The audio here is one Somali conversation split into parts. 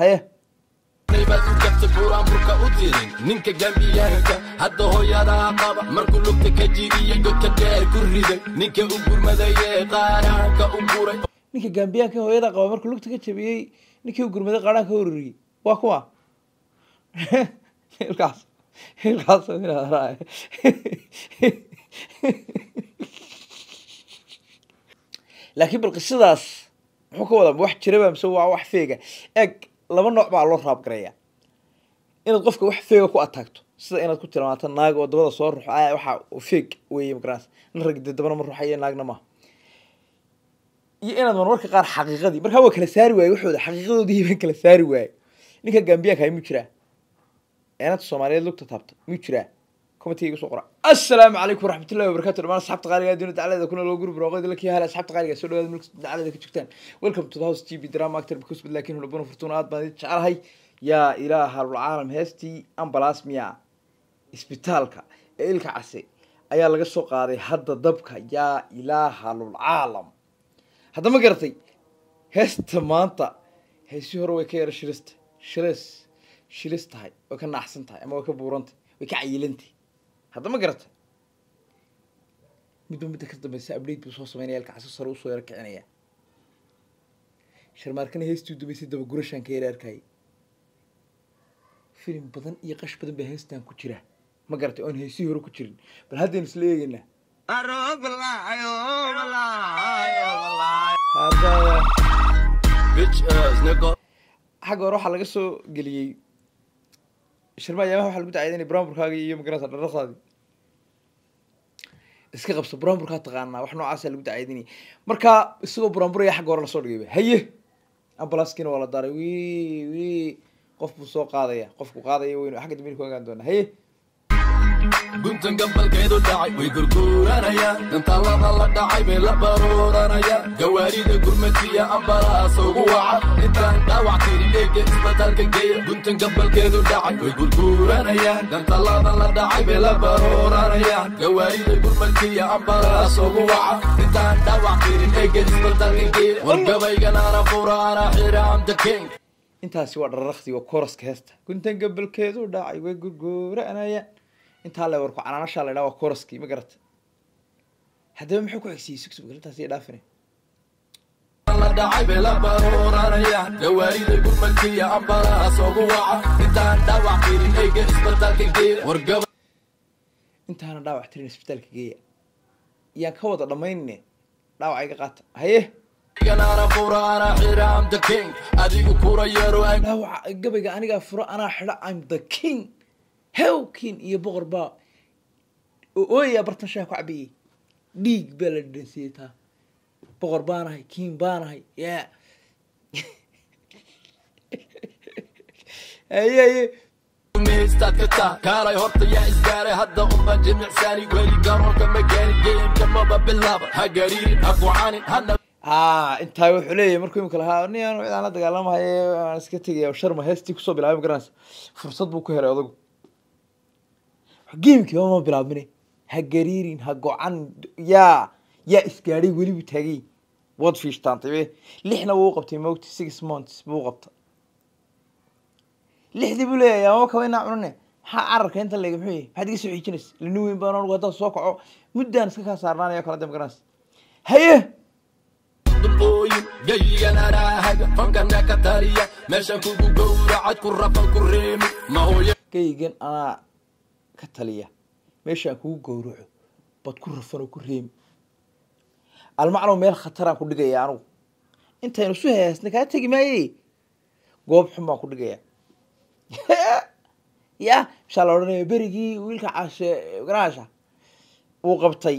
haye baad u jabta buraanburka u dirin ninka gambiyaanka hadda hooyadaa qaba markuu lugta ka jiriya godka dheer ku riday ninka u gurmadayee qaaraanka u guray ninka gambiyaanka hooyada qaba markuu lugta ka jabiyey ninkii u gurmaday qaadhaan ka hororiyey waa kuwa hilkaas hilkaas laakiin bal qisadaas muxuu ka wadaa ma wax jiraba mise waa wax feega eeg laba nooc baa loo raabgareeya inaad qofka wax feega ku ataagto sida inaad ku tilmaanto naag oo dabada soo ruxo a waxa feeg weeye magaranaysa nin rag dee dabana ma ruxayo naagna maaha iyo inaad marmarka qaar xaqiiqadii markaa waa kala saari waaye waxooda xaqiiqadoodii baan kala saari waaye ninka gambiyaanka hay mu jiraa eenanta soomaaliyeed lugta taabta mu jiraa commentiga igu soo qora assalaamu calaykum waraxmatullahi wabarakatu dhamaan asxaabta qaaliga adduunya dacalada kuna loo guri barooqeeda la kiyahala asxaabta qaaliga soo dhawaada mulka dacalada ka jirtaan welcome to the house tv drama actor because but laakiin hulabuna furtuuna aad baan idin jecelahay yaa ilaaha alcaalam heestii ambalasmia isbitaalka ee ilka case ayaa laga soo qaaday hadda dabka yaa ilaaha lulcaalam hadda ma garatay heesta maanta heesii hore way ka yara shirista shilis shilis tahay way ka naaxsan tahay ama way ka buurantay way ka cayilantay hadda ma garatay midba midda ka dambeysa update buu soo sameynaya ilka caso sare usoo yara kicinaya sharmaarkana heestii u dambeysay dabagurashaan ka yara arkayay filim badan iyo qash badan baa heestan ku jira ma garatay oon heesihii hore ku jirin bal haddaynu isla eegeynaa Hadda- bitch ass nigga xagga hore waxaa laga soo geliyey shirma ayaamaha waxaa lagu dacayay inay brownburkaaga iyo magarata dharaqaadi iska qabso brownburkaa taqaanaa wax noocaasa lagu dacaydinaya marka isagoo brownburaya xagga hore lasoo dhigayba haye ambulanskiina waa la daaray wi wi qof buu soo qaadaya qofku qaadaya weynu xagga dambe ku ogaan doonaa haye guntan gabalkeedu dhacay way gurguuranayaan dantaalada la dhacay bay la baruuranayaan gawaarida gurmatiya ambalaas ugu waca intaan dhaawac tirin eega isbitaalka geeya guntan gabalkeedu dhacay way gurguuranayaan dantaalada la dhacay bay la baruuranayaan gawaarida gurmatiya ambalaas ugu waca intaan dhaawac tirin eega isbitaalka geeya wargabayganaana fura ana xira am the king intaasi waa dhararaqdi waa kooraska heesta guntan gabalkeedu dhacay way gurguuranayaan intaa le warku canaanashaa la idhaha waa kooraskii ma garata haddaba muxuu ku xigsiiyey sugsug intaas iyo dhaafine la dhacay bay la baruuranayaan gawaarida gurmadkiya ambalaas ugu waca intaan dhaawac tirin eega isbitaalka geeya wargaba intaana dhaawac tirin isbitaalka geeya yaan ka wada dhammaynine dhaawac iga qaata haye ganaana fura ana xira am the king adigu kura yaro aan dhaawaca gabayga anigaa furo anaa xidha im the king hew king iyo boqor baa oo ooyaya bartan shaah ku cabiyey dhiig baa la dhadhansiiyey taa boqor baanahay king baanahay ya haye haye miistaad ka taa kaalay horta yaa isgaaray hadda unba jimicsaani weli garoonka ma gaari geemka maba bilaaba ha gariirin ha kucanin hana haa intaa wuxuu leeyahay markuu imika lahaa nin aan cidaan la dagaalamahaye aan iska tegaya sharma heestii kusoo bilaabay ma garanaysa fursad buu ku helay odagu geemkii ma bilaabmine ha gariirin ha go-an yaa yaa isgaadhay weli buu taagay waad fiishtaantay be lixna wuu qabtay mogti six months buu qabtay lixdii buu leeyahay ama kaba inaa cunane maxaa cararka inta leega muxuu yahay maxaad iga soo xiijinaysa lani weyn baan anugu haddaan soo kaco muddaan iska kaa saarnaanayo kala de ma garanaysa haye dulqooyin geyigan anaahaga fankana ka taliya meeshan kugu gowracad ku rafan ku reemi ma hooya geygan anaa ka taliya meeshaan kugu gowraco bad ku rafan oo ku reemi almacno meel khataraan ku dhigaya anugu intaynu su heesna kaa tegi maaye goob xun baan ku dhigaya ya mashaa la odhanaya berigii wiilka caashe garaasha uu qabtay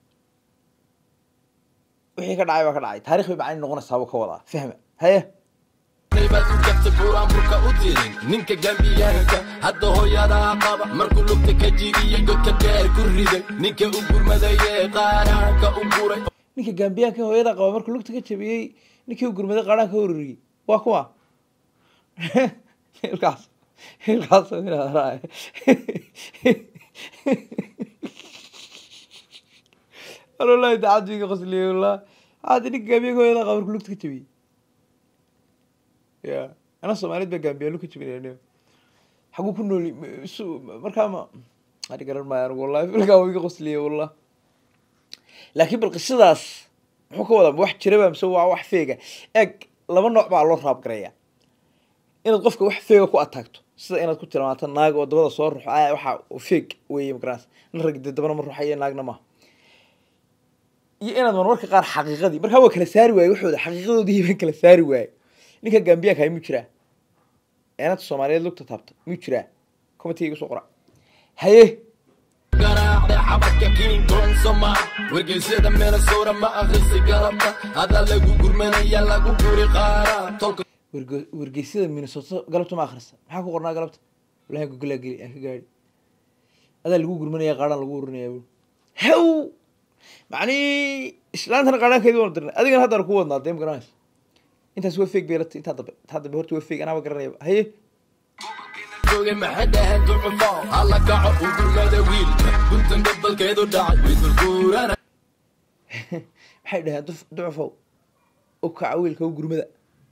wixii ka dhacay baa ka dhacay taarikh bay macani noqonaysaa buu ka wadaa fahma haye baad u jabta buraanburka u dirin ninka gambiyaanka hadda hooyadaa qaba markuu lugta ka jiriya godka dheer ku riday ninka u gurmadayee qaaraanka u guray ninka gambiyaanka hooyada qaba markuu lugta ka jabiyey ninkii u gurmaday qaadhaan ka hororiyey waa kuwa hilkaas hilkaas walahi tacadiga qosliye wallah hadi ninka gambiyaanka hooyada qaba markuu lugta ka jabiyey ya ana soomaaliyeed baa gaambiyaalo ka jibinaya xaguu ku nooli su markaa ma ani garan maayo anigu wallahi filkaa waa iga qosliye wallah laakiin bal qisadaas muxuu ka wadaa ma wax jiraba mise waa wax feega eg laba nooc baa loo raab gareeya inaad qofka wax feega ku ataagto sida inaad ku tilmaanto naag oo dabada soo ruxo aya waxa feeg weeye magaranaysa nin rag de dabana ma ruxayo naagna maaha iyo inaad marmarka qaar xaqiiqadii markaa waa kala saari waaye waxooda xaqiiqadoodii baan kala saari waaye ninka gambiyaanka hay mu jiraa eenanta soomaaliyeed lugta taabta mu jiraa comitiga igu soo qora haye garaacday xabadka king kong somal wargeysyada minnesota ma akhrisi galabta hadda lagu gurmanaya lagu guri qaara tolka warge- wargeysyada minnesota galabta ma akhrisa maxaa ku qornaa galabta walahi gogolaa geli aan ka gaadhi adaa lagu gurmanaya qaadhaan lagu urinaya bu haw macni islaantana qaadhaankeedi waanu dirnay adigana haddana ku wadnaa dee ma garanaysa intaas waa feeg beelata intaa dambe intaa dambe horta waa feeg anaaba garanayaba haye joogay maxay dhaheen ducufo alla kaco u gurmada wiilka guntan gabalkeedu dhacay way gurguurana maxay dhaheen duf ducufow u kaca wiilka u gurmada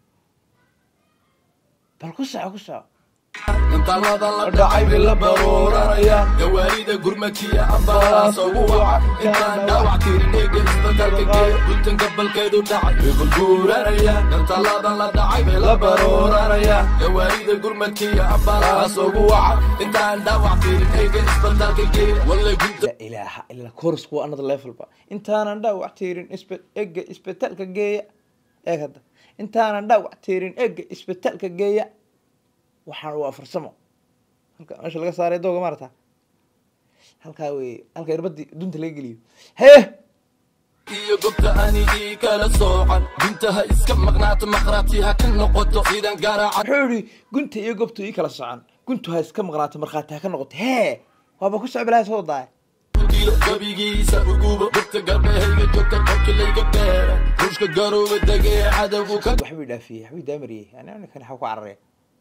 bal ku soco ku soco intalada la dhacay bay la baruuranayaan gawaarida gurmadkiya ambalaas ugu waca intaan dhaawac tirin eega isbedalka geeya guntan gabalkeedu dhacay way gurguuranayaan intalada la dhacay bay la baruuranayaan gawaarida gurmadkiya ambalaas ugu waca intaan dhaawac tirin eega isbedalka geeya walle gunta la ilaaha illa chorus waa another level ba intaanan dhaawac tiirin isbe ega isbitaalka geeya eeg hadda intaanan dhaawac tiirin ega isbitaalka geeya waxaan waa farsamo halka meesha laga saaray dooga maarata halkaa wey halka irbadii dunta laga geliyo hee iyo gobta anigii kala soocan guntaha iska maqnaato maqraati ha ka noqoto sidan garaaca wuxuu yihi gunta iyo gobtu ii kala socan guntu ha iska maqnaato markhaati ha ka noqoto hee waaba ku socbilaha soo daaya dilo gabigiisa uguba gobta garbehayga joogta qofki layga beera ruushka garooba degee cadowgu ka waxbuu dhaafiyey waxbuu daamariyey yani ninkan waxa ku cararaya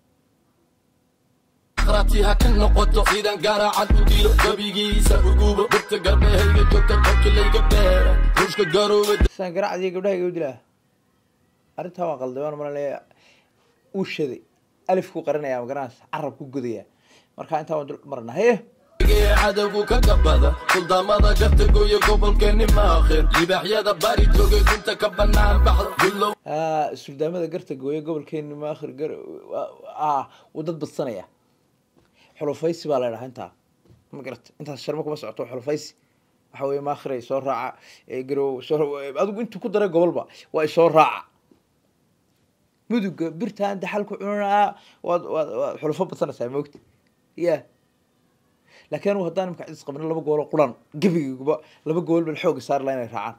maqraati ha ka noqoto sidan garaacan u dilo gabigiisa uguba gobta garbehayga joogta qofki layga beera ruushka garooba saan garaacdiyo gabdhaha u dilaa arrintaa waa qalday waan malanaya uu shaday alif ku qarinaya ma garanaysa carab ku godaya marka intaa waan dul marna haye degee cadowgu ka gabada suldaamada gartagooya gobolkeeni maakhir libaaxyada bari jooga gunta ka banaan baxda gulow Ah, suldaamada garta gooye gobolkeeni maakhir gar ah wuu dad badsanaya xulufaysi baa la dhahaa intaa ma garata intaas sharmo kuma socoto xulufaysi waxa weye maakhiray soo raaca ee garow soo adigu intuu ku daray gobolba waa isoo raaca muduga birtaan daxal ku cunanaa waad waad waad xulufo badsanaysaa moogta ya laakiin anigu haddaan imka cidis qabno laba gooloo quran gebigiguba laba gool bal xooga saari laha inay raacaan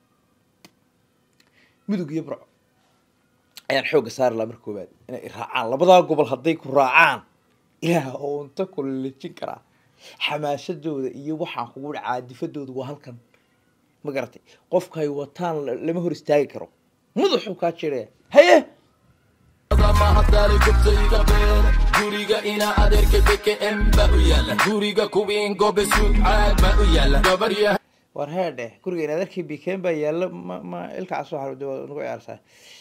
mudug iyo burco ayaan xooga saari lahaa marka koowaad inay i raacaan labadaa gobol hadday ku raacaan ilaah oo unta kulejin karaa xamaasadooda iyo waxaan kugu dhacaa difadooda waa halkan ma garatay qofkay wataan la- lama hor istaagi karo madaxuu kaa jiraya haye mahadali gubta iga beera guriga ina adeerka bkm ba u yaala guriga kuwiin gobe suug caag ba u yaala gabar yahay war heedhe guriga inaad arkay bikeen baa yaalla ma ma ilkaas soo xarud waa nagu ciyaarsaa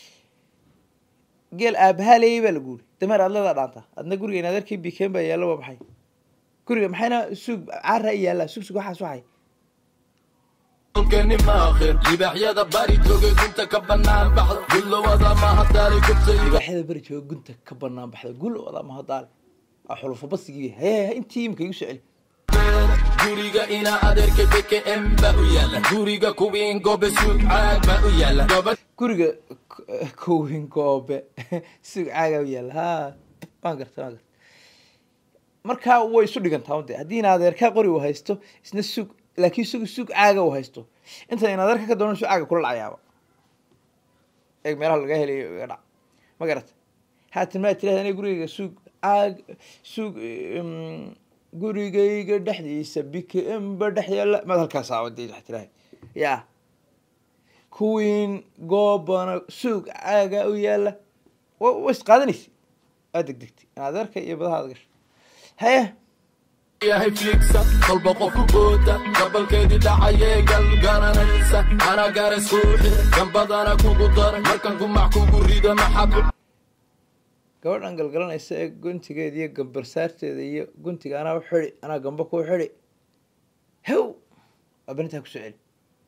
geel aabahaa leeyay baa lagu yiri dameer aad leedaa dhaanta adna guriga inaad arkay bikeen baa yaalla waa maxay guriga maxayna suug caara i yaallaa sug sug waxaas waxay kolkeni maakhir libaaxyada bari jooga gunta ka banaan baxda gulowada mahadali gubta iga libaaxyada beri jooga gunta ka banaan baxda gul wada mahadaale waa xulufo basigii haye intii imika igu soo celi beera guriga ina adeerka bkm ba u yaala guriga kuwiin gobe suug caag ba u yaala gabar guriga k- kowin goobe sug caaga u yaalla ha waan garta waan garta markaa way isu dhigantaa de haddii in adeerkaa qori uu haysto isna sug laakiin sug sug caaga uu haysto inta in adeerka ka doonan sug caaga kula dhacayaaba eeg meelaha laga helayo iga dhac ma garata haatan maa tirahda aniga gurigayga sug caag sug um, gurigayga dhexdiisa bkm ba dhex yaalla maad halkaas aawade waxa tirahay ya kuwiin goobana suug caaga u yaalla wa wa isqaadanaysa aad degdegtay in adeerka iyo badaha aad gasho haye yahay fiigsa kolba qofku booda gabalkeedii dhacayee gal garanaysa ana garas kuuxi gambadana kugu dara markan gumac kugu rida maxabu gabadhan galgalanaysa ee guntigeeda iyo gambarsaarteeda iyo guntiga anaa u xidi anaa gamba kuu xidi hew waa benintaa kusoo celi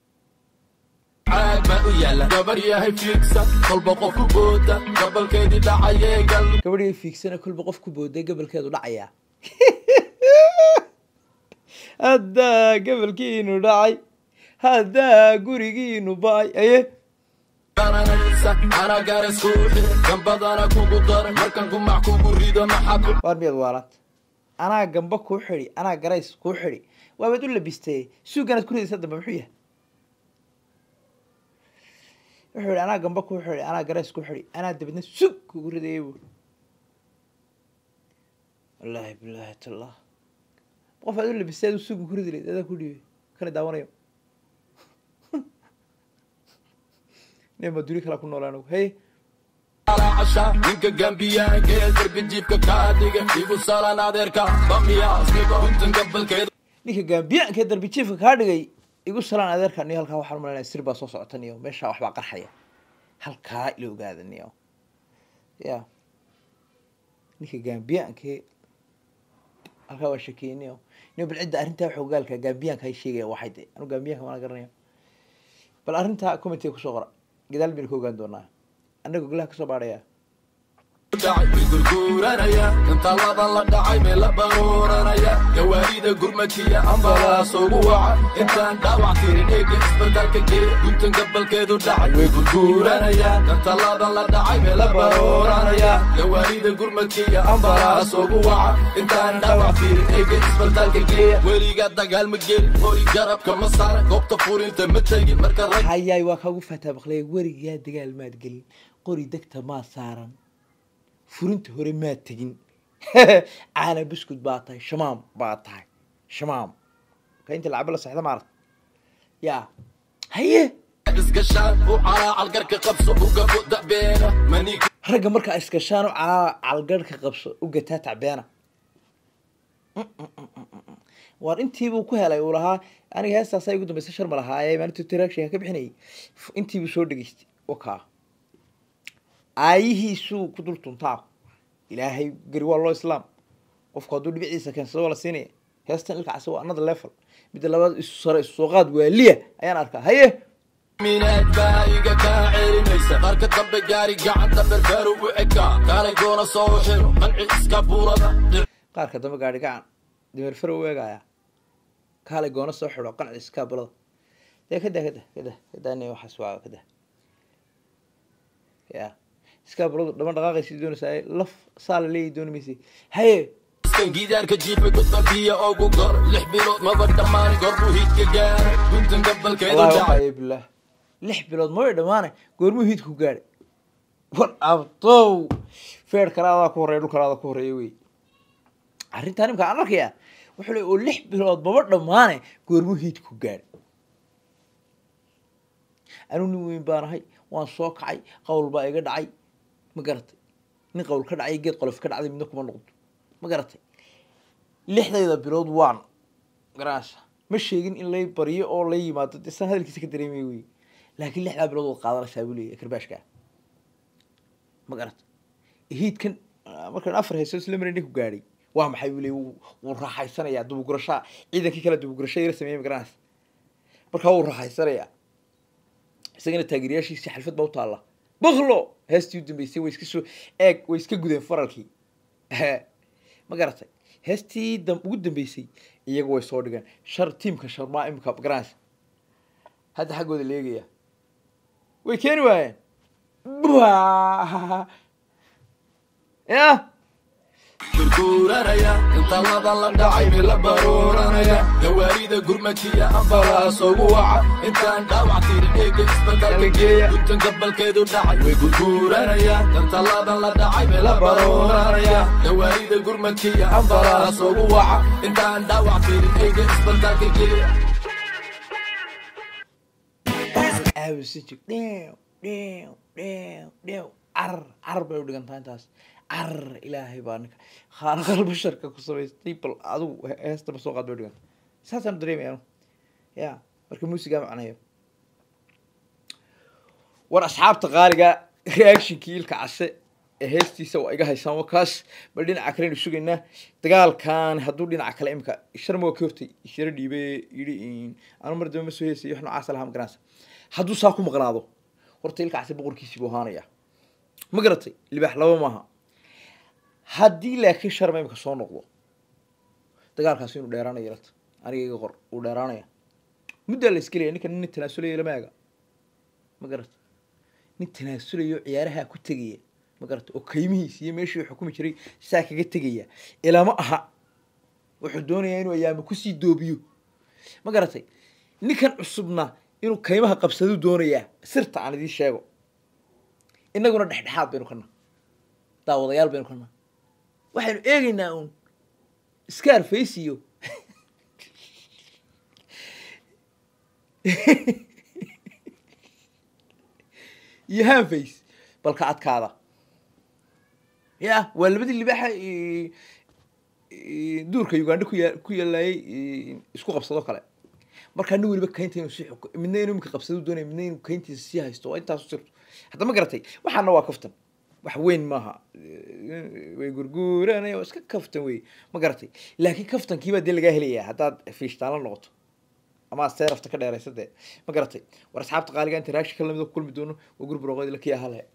caag baa u yaala gabar yahay fiigsa kolba qof ku booda gabalkeedii dhacayee gal gabadhii fiigsana kolba qof ku booday gabalkeedu dhacayaa haddaa gabalkiinu dhacay haddaa gurigiinu ba-ay aye garanaysa anaa garas kuuxi gambadana kugu daray markan gumac kugu rido maxaad u waar miyaad waalaad anaa gamba kuu xidi anaa garays kuu xidi waabaad u labistay suuganaad ku ridaysa dambe muxuu yahay wuxuu yihi anaa gamba kuu xidi anaa garays kuu xidi anaa dabadna sug kugu ridayay bu wallaahi bilaahi tallah qof aad u labistay adu sugu ku ridi layd adaa ku dhiibay kana daawanayo nin ma duri kala ku noolaa anigu hey casha ninka gambiyaanka ee darbi jiibka kaa dhiga igu salan adeerka bamiyaasniba untan gabalkeedu ninka gaambiyaanka ee darbi jiifka kaa dhigay igu salaan adeerka niyo halkaa waxaan malanaya sir baa soo socota niyo meeshaa waxbaa qarxaya halkaa ila ogaada niyo ya ninka gaambiyaanka halkaa waa shakeeyey niyo niyo bal cidda arrintaa xogaalka gaambiyaanka hay sheegaya waxay de anu gaambiyaanka maana garanaya bal arrintaa commentiga kusoo qora gadaal baynu ka ogaan doonaa annaga golaha kasoo baadhaya dhacay way gurguuranaya intaalada la dhacay mee la baruuranaya gawaarida gurmadkiya ambalaas ugu waca intaan dhaawac tirin eega isbitaalka gee guntan gabalkeedu dhacay way gurguuranaya intaalada la dhacay mee la baruuranaya gawaarida gurmadkiya ambalaas ugu waca intaan dhaawac tirin eega isbitaalka gee weliga dagaal ma gelin hori garabka ma saara goobta furinta ma tegin marka rag hayaay waa kaagu faataa baqlaya werigaa dagaal maad gelin qori degta maa saaran furinta hore maad tegin caana buskud baa tahay shamaam baa tahay shamaam ka inta lacabo la saxda maarad yaa haye isgashaan u calaacal garka qabso ugabo dabeena manig ragga markaa iskashaan u calaa calgarhka qabso u gataa tacbeena waar intiibuu ku helay uu lahaa aniga heestaasaa igu dambaysa shar ma lahaaye maalintu interaction ka bixinayay F- intiibuu soo dhegeystay wakaa aayihiisuu ku dul tuntaa ilaahay gari waa loo islaam qofku hadduu dhibiciisa keensado waa la siinaya heestan ilka casa waa another level midda labaad isu sare isu soo qaad waaliya ayaan arkaa haye minaad baa iga kaa celinaysa qarka dambe gaari gacanta berberu u ekaa kaalay goona soo xiro qanci iska buurada qaarka dambe gaadhi gacan dameer faro u eegaya kaalay goona soo xidho qanci iskaabulada dee kada kada kada kadani waxaas waa kada ya iskaabuladu dhama dhaqaaqaysi doonaysaa laf saa la leeyahy dooni maysa haye iskan gidaarka jiifa gudbabiya ogu gor lix bilood maba dhammaan gorbuu hidka gaaray guntan gabalkeedu wallahi dhacay waxaaye bilaah lix bilood mabay dhamaane goormuu hiidku gaadhay war abtow feer kale adaa ku horreya dhul kale adaa ku horreeya wey arrintaa nimka aan arkaya wuxuu le oo lix bilood maba dhammaane goormuu hiidku gaadhay anuu nin weyn baan ahay waan soo kacay qawl baa iga dhacay ma garatay nin qawl ka dhacay geed qolof ka dhacday midna kuma noqdo ma garatay lixdayda bilood waan garaasha ma sheegin in lay baryo oo lay yimaado de saan hadalkiisa ka dareemay wey laakiin lixdaa bilood waad qaadanaysaa buu leeyahy karbaashka ma garatay hiidkan ah, markaan afar hayso isla marin ku gaadhay waa maxay buu leeyahy wuu wuu raaxaysanayaa dubugurashaa ciidankii kale dubugurasho yara sameeyey ma garanaysa markaa wuu raaxaysanayaa isagana taageerayaashiisii xalfad baa u taalla baklo heestii u dambeysay way iska soo eeg way iska gudeen faralkii ma garatay heestii dam ugu dambeysay iyagu way soo dhigeen shar tiimka sharmaa imika garanaysa hadda xaggooda la eegaya way keeni waayeen Bua! ya gurguuranaya intalada la dhacay mi la baruuranaya gawaarida gurmadkiya ambalaas ugu waca intaan dhaawac tirin eega isbitaalka geeya guntan gabalkeedu dhacay way gurguuranaya intalada la dhacay mi la baruuranaya gawaarida gurmadkiya ambalaas ugu waca intaan dhaawac tirin eega isbitaalka geeya aawisan jir dheew dheew dheew dheew carar carar bay u dhigantaa intaas carar ilaahay baa ninka khaaliqal basharka ku samaystay bal adigu he- heestaba soo qaad bay u dhiganta saasaan dareemaya anu ya marka muusigaa macnayo war asxaabta qaaliga reactionkii ilka case ee heestiisa waa iga haysaan waa kaas bal dhinaca kalenu sugaynaa dagaalkan hadduu dhinaca kale imika sharma waa ka hortay ishara dhiibe yidhi anu mar dambe ma soo heesay wax noocaas lahaa ma garanaysa hadduu saa ku maqnaado horta ilkaasi boqorkiisii buu ahaanaya ma garatay libaax laba maaha haddii laakiin sharma imika soo noqdo dagaalkaasi inuu dheeraanayo lata aniga iga qor uu dheeraanaya muddaa la isgelaya ninkan nin tanaasulaya lama ega ma garata nin tanaasulayo ciyaaraha ku tegaya ma garata oo kaymihiis iyo meeshii uu xukumi jiray saa kaga tegaya ilama aha wuxuu doonayaa inuu ayaama kusii doobiyo ma garatay ninkan cusubna inuu kaymaha qabsadu doonayaa sirta aan idiin sheego innaguna dhexdhexaad baynu kana daawadayaal baynu kana waxaynu eegaynaa uun scarface iyo iyo hanface balka adkaada ya waa labadii libaaxa duurka uganda kuya ku yaalayay isku qabsado kale markaa nin weliba kaynta inuu sii xuk midna inuu imika qabsado doonaya midna inuu kayntiisa sii haysto waa intaasu sirto hadda ma garatay waxaana waa kaftan wax weyn maaha way gurguuranaya waa iska kaftan wey ma garatay laakiin kaftankiibaa dee lagaa helayaa haddaad fiishtaan la noqoto ama seerafta ka dheeraysa dee ma garatay war asxaabta qaaliga inta raashika lamida ku kulmi doono waa gurburoqoyd la kiyaa hale